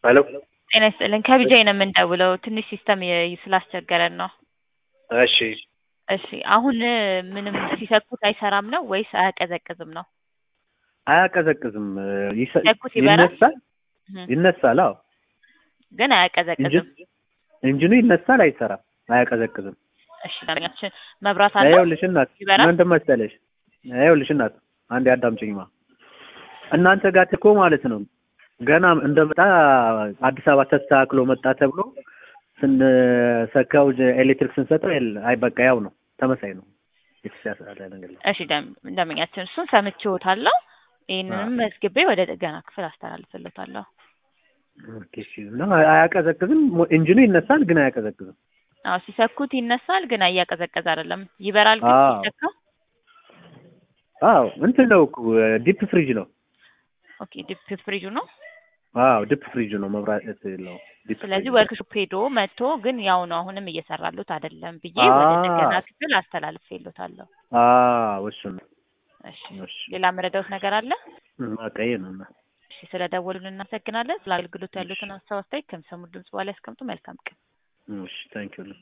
ሄሎ ጤና ይስጥልን ከቢጃይ ነው የምንደውለው ትንሽ ሲስተም የ- ስላስቸገረን ነው። እሺ እሺ አሁን ምንም ሲሰኩት አይሰራም ነው ወይስ አያቀዘቅዝም ነው? አያቀዘቅዝም ይሰ- ሲሰኩት ይበራል? ይነሳል እህ፣ ይነሳል አዎ ግን አያቀዘቅዝም። ኢንጂን ኢንጂኑ ይነሳል አይሰራም አያቀዘቅዝም እሺ ደንበኛችን መብራት አለው ይኸውልሽ እናት ይበራል? ምን መሰለሽ ይኸውልሽ እናት አንዴ አዳምጪኝማ እናንተ ጋር እኮ ማለት ነው ገና እንደመጣ አዲስ አበባ ተስተካክሎ መጣ ተብሎ ስንሰካው ኤሌክትሪክ ስንሰጠው የለ አይ በቃ ያው ነው ተመሳይ ነው የተሻለ ነገር የለም። እሺ ደም- ደንበኛችን እሱን ሰምቼዎታለሁ። ይህንንም መዝግቤ ወደ ጥገና ክፍል አስተላልፍለታለሁ። ኦኬ እሺ እና አያቀዘቅዝም ኢንጂኑ ይነሳል ግን አያቀዘቅዝም አዎ ሲሰኩት ይነሳል ግን እያቀዘቀዘ አይደለም። ይበራል ግን አዎ። ሲሰካ። አዎ እንትን ነው እኮ ዲፕ ፍሪጅ ነው ኦኬ ዲፕ ፍሪጁ ነው። አዎ ዲፕ ፍሪጅ ነው መብራት የለው ዲፕ ስለዚህ ፍሪጅ። ወርክሾፕ ሄዶ መጥቶ ግን ያው ነው አሁንም እየሰራሉት አይደለም ብዬ አዎ። ወደ ጥገና ክፍል አስተላልፌለታለሁ። አዎ እሱ ነው እሺ እሺ ሌላ መረዳውት ነገር አለ? በቃ ይሄ ነው እና እሺ ስለ ደወሉልን እናመሰግናለን። ስለ አገልግሎቱ ያሉትን ሀሳብ አስተያየት ከሚሰሙት ድምጽ በኋላ ያስቀምጡ። መልካም ቀን። እሺ ታንኪዩ